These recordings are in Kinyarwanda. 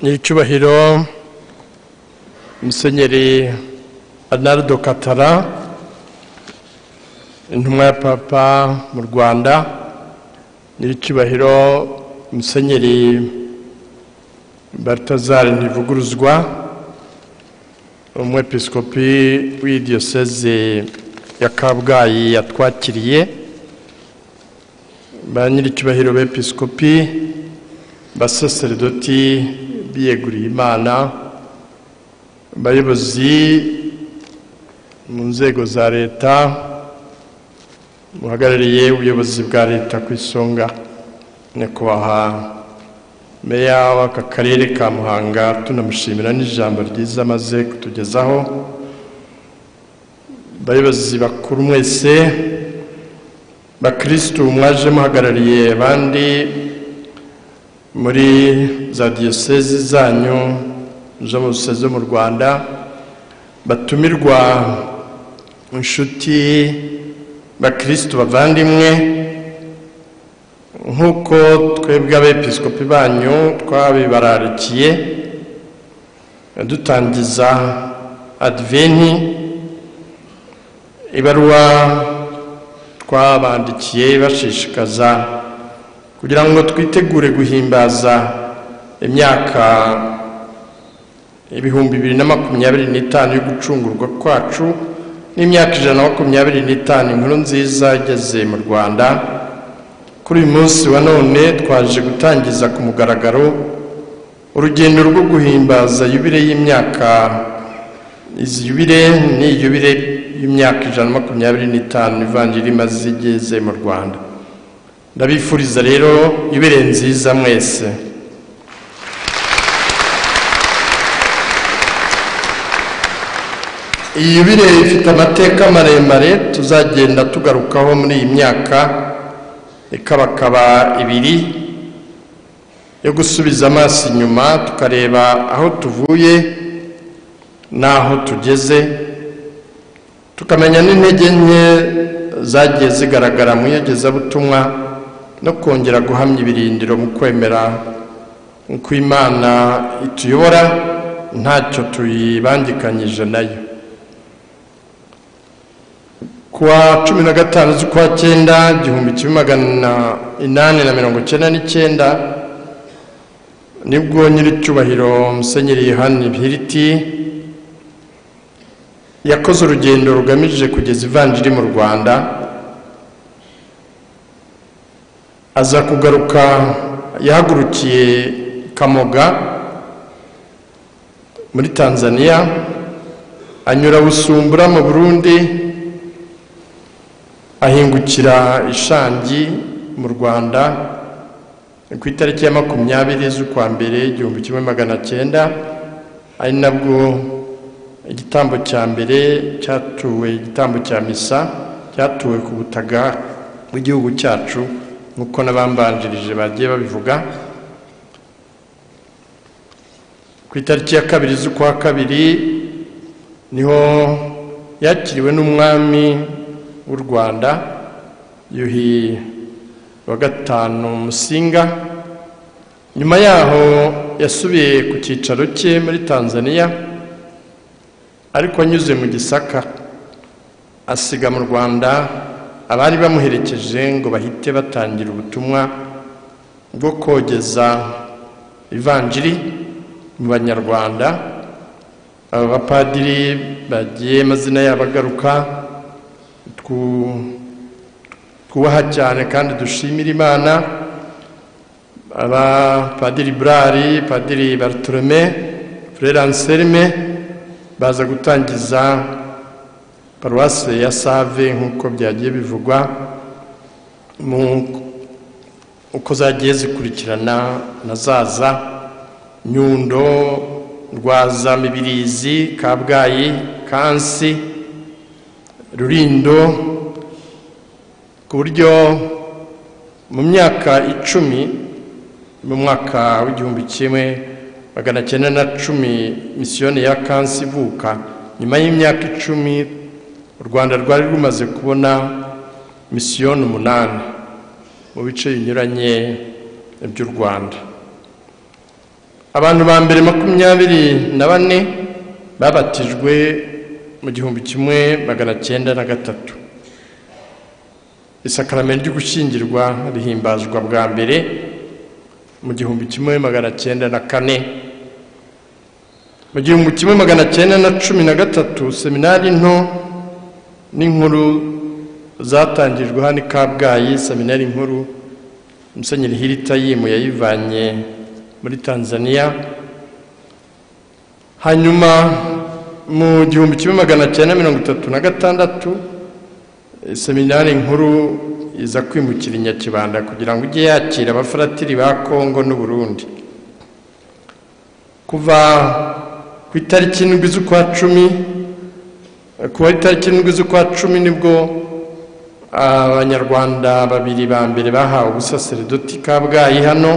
n'icyubahiro musenyeri arnaldo katara intumwa ya papa mu rwanda n'icyubahiro musenyeri Balthazar ntivuguruzwa umwepiskopi w'idiyoseze ya kabgayi yatwakiriye ba nyir'icyubahiro b'episkopi basaseredoti biyeguriye imana abayobozi mu nzego za leta muhagarariye ubuyobozi bwa leta ku isonga nyakubahwa meya w'aka karere ka muhanga tunamushimira n'ijambo ryiza amaze kutugezaho abayobozi bakuru mwese bakirisitu mwaje muhagarariye abandi muri za diyosezi zanyu zo mu zo mu rwanda batumirwa inshuti bakirisitu bavandimwe nk'uko twebwe abepiskopi banyu twabibararikiye dutangiza adiveni ibaruwa twabandikiye bashishikaza kugira ngo twitegure guhimbaza imyaka ibihumbi bibiri na makumyabiri n'itanu yo gucungurwa kwacu n'imyaka ijana na makumyabiri n'itanu inkuru nziza igeze mu rwanda kuri uyu munsi wa none twaje gutangiza ku mugaragaro urugendo rwo guhimbaza yubire y'imyaka izi yubire ni yubire y'imyaka ijana na makumyabiri n'itanu ivanjiri imaze igeze mu rwanda ndabifuriza rero yubire nziza mwese iyi yubire ifite amateka maremare tuzagenda tugarukaho muri iyi myaka ikabakaba ibiri yo gusubiza amaso inyuma tukareba aho tuvuye n'aho tugeze tukamenya n'intege nke zagiye zigaragara mu iyogezabutumwa no kongera guhamya ibirindiro mu kwemera uko imana ituyobora ntacyo tuyibangikanyije nayo kuwa cumi na gatanu z'ukwa cyenda igihumbi kimwe magana inani na mirongo icyenda n'icyenda nibwo nyir'icyubahiro musenyeri yohani hiriti yakoze urugendo rugamije kugeza ivanjiri mu rwanda aza kugaruka yahagurukiye kamoga muri tanzania anyura busumbura mu burundi ahingukira ishangi mu rwanda ku itariki ya makumyabiri z'ukwa mbere igihumbi kimwe magana cyenda ari nabwo igitambo cya mbere cyatuwe igitambo cya misa cyatuwe ku butaka bw'igihugu cyacu nk'uko n'abambanjirije bagiye babivuga ku itariki ya kabiri z'ukwa kabiri niho yakiriwe n'umwami w'u rwanda yuhi wa gatanu musinga nyuma yaho yasubiye ku cyicaro cye muri tanzania ariko anyuze mu gisaka asiga mu rwanda abari bamuherekeje ngo bahite batangira ubutumwa bwo kogeza ivanjiri mu banyarwanda aba bapadiri bagiye amazina yabo agaruka twubaha cyane kandi dushimira imana abapadiri burari padiri barutolome frere anselme baza gutangiza paruwase ya save nk'uko byagiye bivugwa uko zagiye zikurikirana na zaza nyundo rwaza mibirizi kabgayi kansi rurindo ku buryo mu myaka icumi mu mwaka w'igihumbi kimwe magana cyenda na cumi misiyoni ya kansi ivuka nyuma y'imyaka icumi u rwanda rwari rumaze kubona misiyoni umunani mu bice binyuranye by'u rwanda abantu ba mbere makumyabiri na bane babatijwe mu gihumbi kimwe magana cyenda na gatatu isakaramentu ryo gushyingirwa rihimbazwa bwa mbere mu gihumbi kimwe magana cyenda na kane mu gihumbi kimwe magana cyenda na cumi na gatatu seminari nto n'inkuru zatangijwe hano i kabgayi seminari nkuru musenyeri hiritayimu yayivanye muri tanzania hanyuma mu gihumbi kimwe magana cyenda mirongo itatu na gatandatu seminari nkuru iza kwimukira inyakibanda kugira ngo ujye yakira abafaratiri ba kongo n'uburundi kuva ku itariki ndwi z'ukwa cumi kuva itariki ndwi z'ukwa cumi nibwo abanyarwanda babiri ba mbere bahawe ubusaseredoti kabgayi hano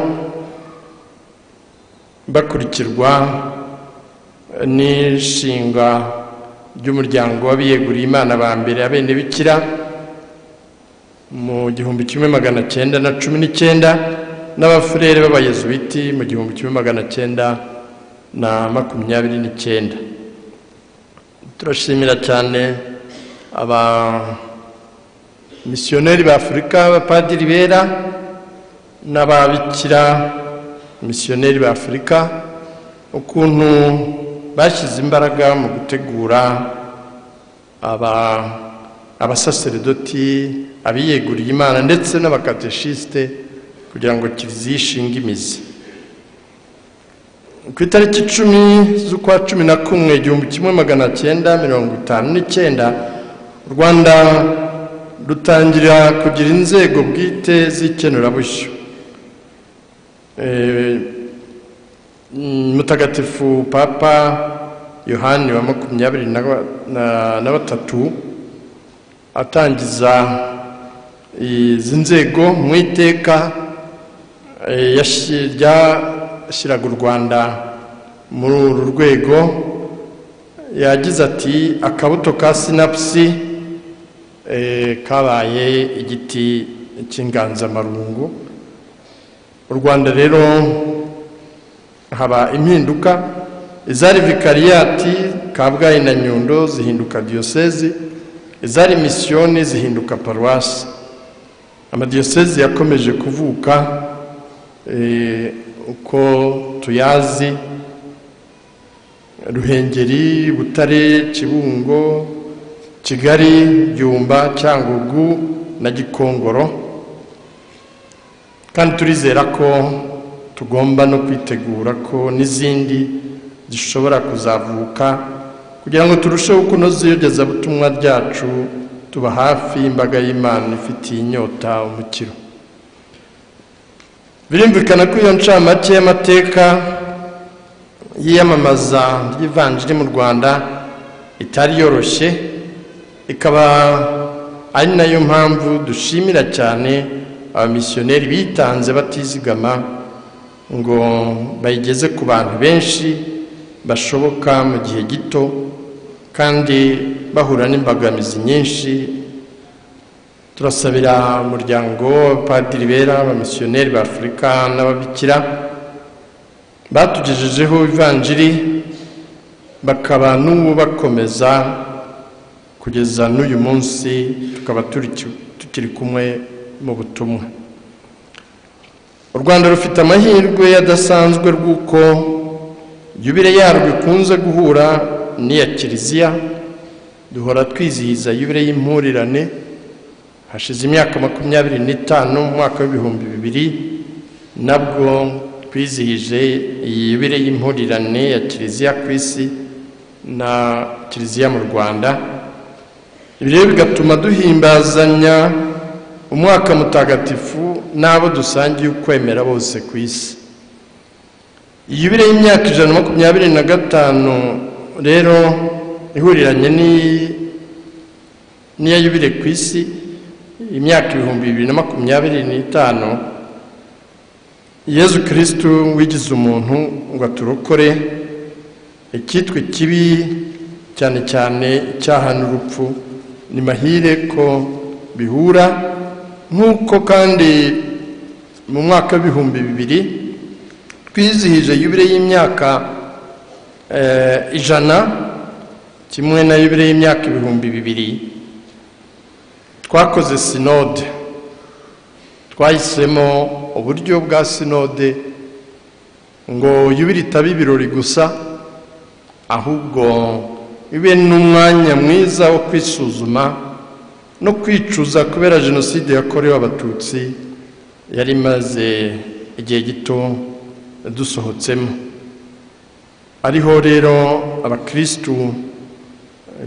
bakurikirwa n'inshinga ry'umuryango w'abiyeguriye imana ba mbere abenebikira mu gihumbi kimwe magana cyenda na cumi n'icyenda n'abafurere b'abayezuwiti mu gihumbi kimwe magana cyenda na makumyabiri n'icyenda turashimira cyane aba misiyoneri b'afurika abapadiri bera n'ababikira misiyoneri b'afurika ukuntu bashyize imbaraga mu gutegura abasaseredoti abiyeguriye imana ndetse n'abakateshisite kugira ngo kiliziya ishinge imizi ku itariki icumi z'ukwa cumi na kumwe igihumbi kimwe magana cyenda mirongo itanu n'icyenda u rwanda rutangira kugira inzego bwite z'ikenurabushyo mutagatifu papa yohani wa makumyabiri na batatu atangiza izi nzego mu iteka ryashyiraga u rwanda muri uru rwego yagize ati akabuto ka sinapusi kabaye igiti cy'inganzamarungu u rwanda rero haba impinduka izari vikariyati kabgayi na nyundo zihinduka diyosezi izari misiyoni zihinduka paruwasi amadiyosezi yakomeje kuvuka uko tuyazi ruhengeri butare kibungo kigali byumba cyangugu na gikongoro kandi turizera ko tugomba no kwitegura ko n'izindi zishobora kuzavuka kugira ngo turusheho kunoza iyogezabutumwa ryacu tuba hafi y'imbaga y'imana ifitiye inyota umukiro birumvikana ko iyo ncamake y'amateka y'iyamamaza ry'ivanjiri mu rwanda itari yoroshye ikaba ari nayo mpamvu dushimira cyane abamisiyoneri bitanze batizigama ngo bayigeze ku bantu benshi bashoboka mu gihe gito kandi bahura n'imbogamizi nyinshi turasabira umuryango w'abapadiri bera abamisiyoneri b'afurika n'ababikira batugejejeho ivanjiri bakaba n'ubu bakomeza kugeza n'uyu munsi tukaba tukiri kumwe mu butumwa u rwanda rufite amahirwe adasanzwe rw'uko yubire yarwo ikunze guhura n'iya kiliziya duhora twizihiza yubire y'impurirane hashize imyaka makumyabiri n'itanu mu mwaka w'ibihumbi bibiri nabwo twizihije iyi yubire y'impurirane ya kiliziya ku isi na kiliziya mu rwanda ibi rero bigatuma duhimbazanya umwaka mutagatifu n'abo dusangiye ukwemera bose ku isi yubire y'imyaka ijana na makumyabiri na gatanu rero ihuriranye n'iya yubire ku isi imyaka ibihumbi bibiri na makumyabiri n'itanu yezu kirisitu wigize umuntu ngo aturokore icyitwa ikibi cyane cyane icyaha n'urupfu ni mahire ko bihura nk'uko kandi mu mwaka w'ibihumbi bibiri twizihije yubile y'imyaka eh, ijana kimwe na yubile y'imyaka ibihumbi bibiri twakoze sinode twahisemo uburyo bwa sinode ngo yubile itaba ibirori gusa ahubwo ibe n'umwanya mwiza wo kwisuzuma no kwicuza kubera jenoside yakorewe abatutsi yari imaze igihe gito dusohotsemo ariho rero abakirisitu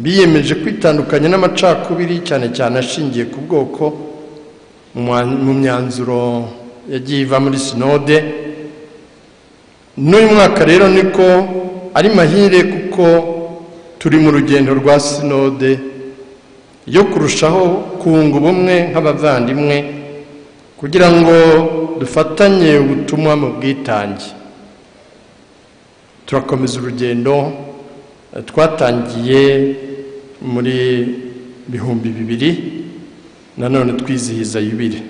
biyemeje kwitandukanya n'amacakubiri cyane cyane ashingiye ku bwoko mu mwa- mu myanzuro yagiye iva muri sinode n'uyu mwaka rero niko ari mahire kuko turi mu rugendo rwa sinode yo kurushaho kunga ubumwe nk'abavandimwe kugira ngo dufatanye ubutumwa mu bwitange turakomeza urugendo eh, twatangiye muri bihumbi bibiri nanone twizihiza yubire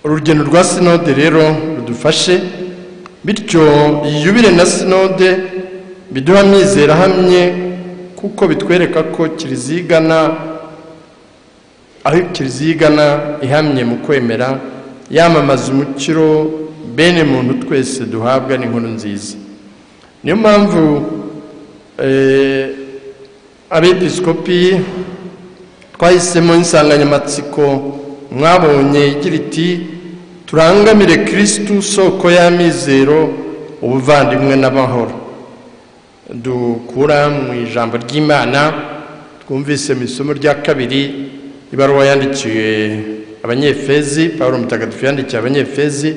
urugendo rwa sinode rero rudufashe bityo iyi yubire na sinode biduha amizero ahamye kuko bitwereka ko kiliziya igana aho kiliziya igana ihamye mu kwemera yamamaza umukiro bene muntu twese duhabwa n'inkuru nziza niyo mpamvu eh, abediskopi twahisemo insanganyamatsiko mwabonye igira iti turangamire kirisitu soko y'amizero ubuvandimwe n'amahoro dukura mu ijambo ry'imana twumvise mu isomo rya kabiri ibaruwa yandikiwe abanyefezi pawulo mutagatifu yandikiye abanyefezi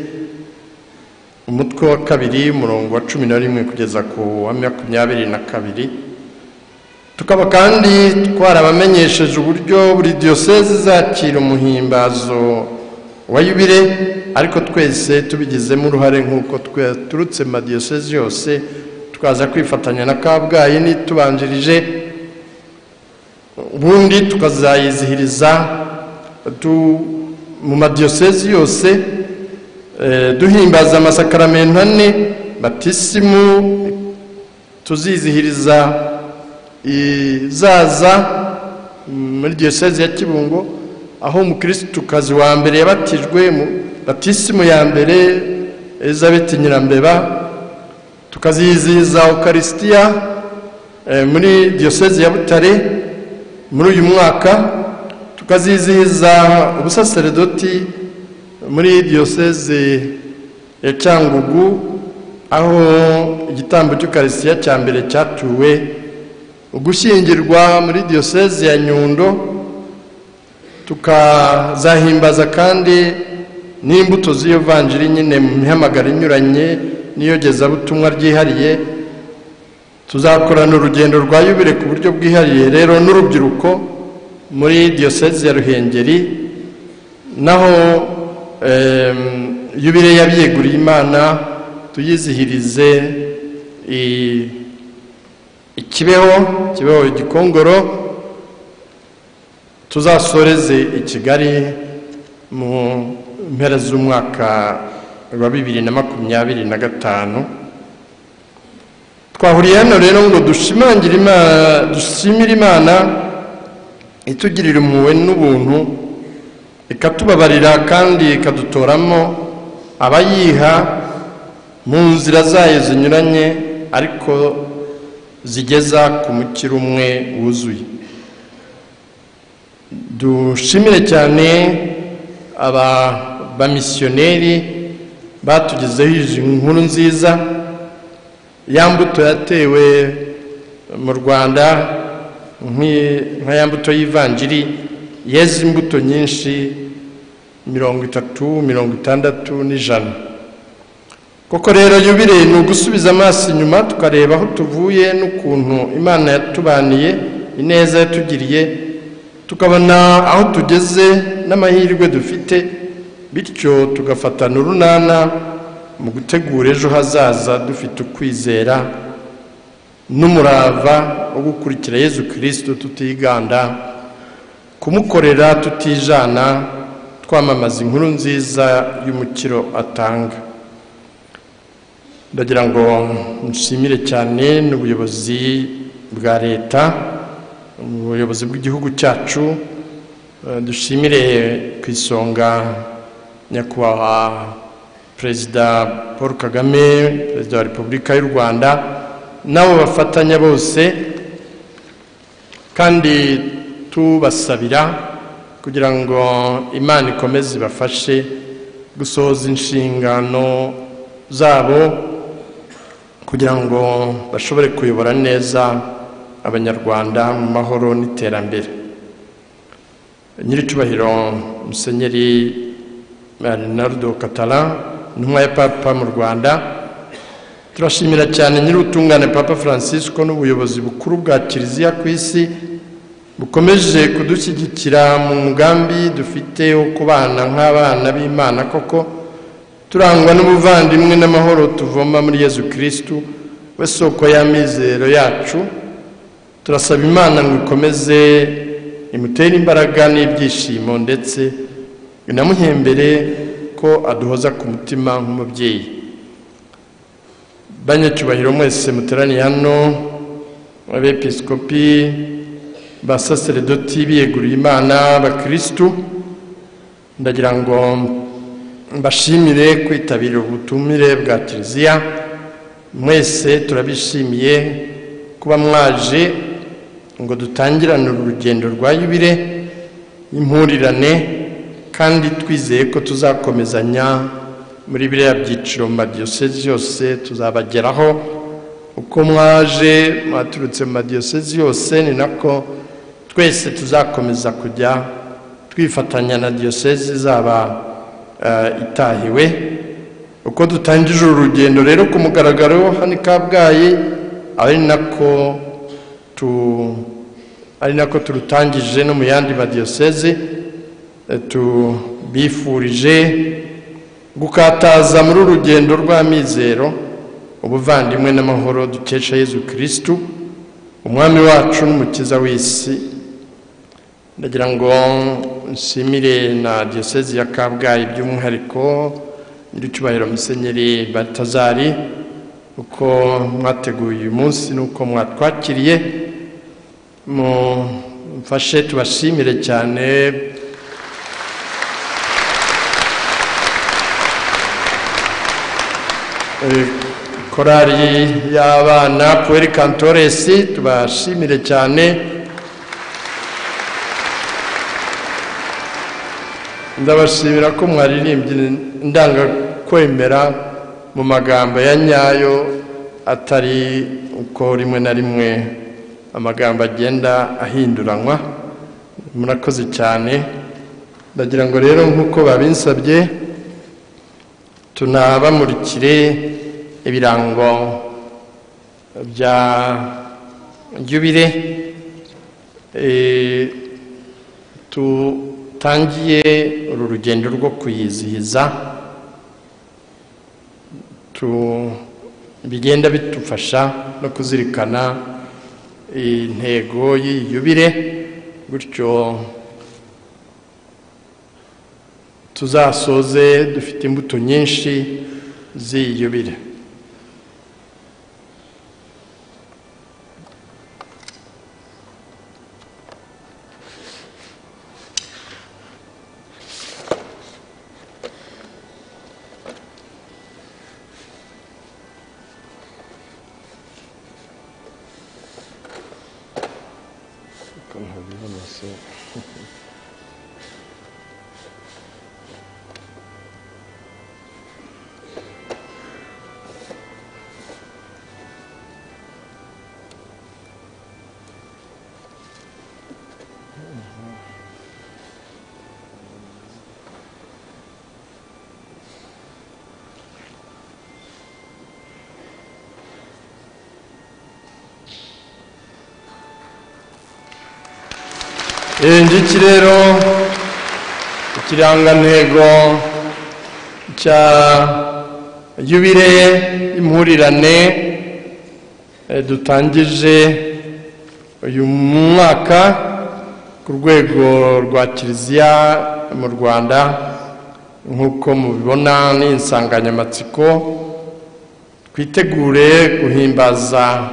umutwe wa kabiri umurongo wa cumi na rimwe kugeza ku wa makumyabiri na kabiri tukaba kandi twarabamenyesheje uburyo buri diyoseze izakira umuhimbazo wa yubile ariko twese tubigizemo uruhare nk'uko twaturutse mu madiyoseze yose twaza kwifatanya na kabgayi n'itubanjirije ubundi tukazayizihiriza tu- mu madiyoseze yose eh, duhimbaza amasakaramentu ane batisimu tuzizihiriza izaza muri diyoseze ya kibungo aho umukirisitukazi wa mbere yabatijwe mu batisimu ya mbere elizabeth nyirambeba tukazizihiza ukarisitiya eh, muri diyoseze ya butare muri uyu mwaka tukazizihiza ubusaseredoti muri diyoseze ya cyangugu aho igitambo cy'ukarisitiya cya mbere cyatuwe ugushyingirwa muri diyoseze ya nyundo tukazahimbaza kandi n'imbuto z'iyo vanjiri nyine mu mihamagaro inyuranye n'iyogezabutumwa ryihariye tuzakorana urugendo rwa yubire ku buryo bwihariye rero n'urubyiruko muri diyoseze ya ruhengeri naho em, yubire y'abiyeguriye imana tuyizihirize i- ikibeho kibeho igikongoro tuzasoreze i kigali mu mpera z'umwaka wa bibiri na makumyabiri na gatanu twahuriye hano rero ngo dushimangire imana dushimire imana itugirira impuhwe n'ubuntu ikatubabarira kandi ikadutoramo abayiha mu nzira zayo zinyuranye ariko zigeza ku mukiro umwe wuzuye dushimire cyane aba bamisiyoneri batugezeho izi nkuru nziza ya mbuto yatewe mu rwanda nk'i- nka ya mbuto y'ivanjiri yeze imbuto nyinshi mirongo itatu mirongo itandatu n'ijana koko rero yubire ni ugusubiza amaso inyuma tukareba aho tuvuye n'ukuntu imana yatubaniye ineza yatugiriye tukabona aho tugeze n'amahirwe dufite bityo tugafatana urunana mu gutegura ejo hazaza dufite ukwizera n'umurava wo gukurikira yezu kirisito tutiganda kumukorera tutijana twamamaza inkuru nziza y'umukiro atanga ndagira ngo nshimire cyane n'ubuyobozi bwa leta ubuyobozi bw'igihugu cyacu eh, dushimire ku isonga nyakubahwa perezida paul kagame perezida wa repubulika y'u rwanda n'abo bafatanya bose kandi tubasabira kugira ngo imana ikomeze ibafashe gusohoza inshingano zabo kugira ngo bashobore kuyobora neza abanyarwanda mu mahoro n'iterambere nyir'icyubahiro musenyeri Leonardo Catala intumwa ya papa mu rwanda turashimira cyane nyir'ubutungane papa francisco n'ubuyobozi bukuru bwa kiliziya ku isi bukomeje kudushyigikira mu mugambi dufite wo kubana nk'abana b'imana koko turangwa n'ubuvandimwe n'amahoro tuvoma muri yezu kirisitu we soko y'amizero yacu turasaba imana ngo ikomeze imutere imbaraga n'ibyishimo ndetse inamuhembere ko aduhoza ku mutima nk'umubyeyi banyacyubahiro mwese muteraniye hano abepiskopi ba saseredoti biyeguriye imana abakirisitu ndagira ngo mbashimire kwitabira ubutumire bwa kiliziya mwese turabishimiye kuba mwaje ngo dutangirane urugendo rwa yubire impurirane kandi twizeye ko tuzakomezanya muri biriya byiciro mu madiyosezi yose tuzabageraho uko mwaje mwaturutse mu madiyosezi yose ni nako twese tuzakomeza kujya twifatanya na diyosezi izaba eh, itahiwe uko dutangije uru rugendo rero ku mugaragaro hano i kabgayi ari nako tu ari nako turutangije no mu yandi madiyosezi eh, tubifurije gukataza muri uru rugendo rw'amizero ubuvandimwe n'amahoro dukesha yezu kirisitu umwami wacu n'umukiza w'isi ndagira ngo nshimire na diyosezi ya kabgayi by'umwihariko nyir'icyubahiro musenyeri batazari uko mwateguye uyu munsi n'uko mwatwakiriye mufashe tubashimire cyane Eh, korali y'abana puweri kantoresi tubashimire cyane ndabashimira ko mwaririmbye ndangakwemera mu magambo ya nyayo atari uko rimwe na rimwe amagambo agenda ahinduranywa murakoze cyane ndagira ngo rero nk'uko babinsabye tunabamurikire ibirango bya yubire Eh, tutangiye uru rugendo rwo kuyizihiza tu- bigenda bidufasha no kuzirikana intego y'iyi yubire gutyo tuzasoze dufite imbuto nyinshi ziyubire ngiki rero ikirangantego cya yubire impurirane eh, dutangije uyu mwaka ku rwego rwa kiliziya mu rwanda nk'uko mubibona ni insanganyamatsiko twitegure guhimbaza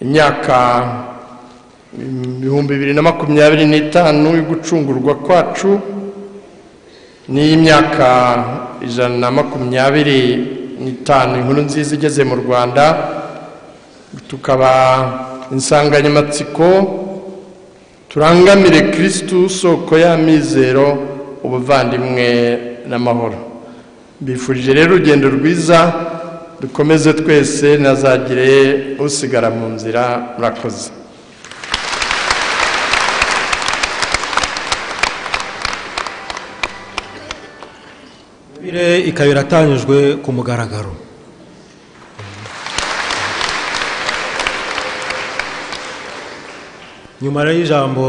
imyaka ibihumbi bibiri na makumyabiri n'itanu yo gucungurwa kwacu n'iy'imyaka ijana na makumyabiri n'itanu inkuru nziza igeze mu rwanda tukaba insanganyamatsiko turangamire kirisitu soko y'amizero ubuvandimwe n'amahoro bifurije rero urugendo rwiza dukomeze twese ntazagire usigara mu nzira murakoze Bire ikaba iratanyijwe ku mugaragaro nyuma rero y'ijambo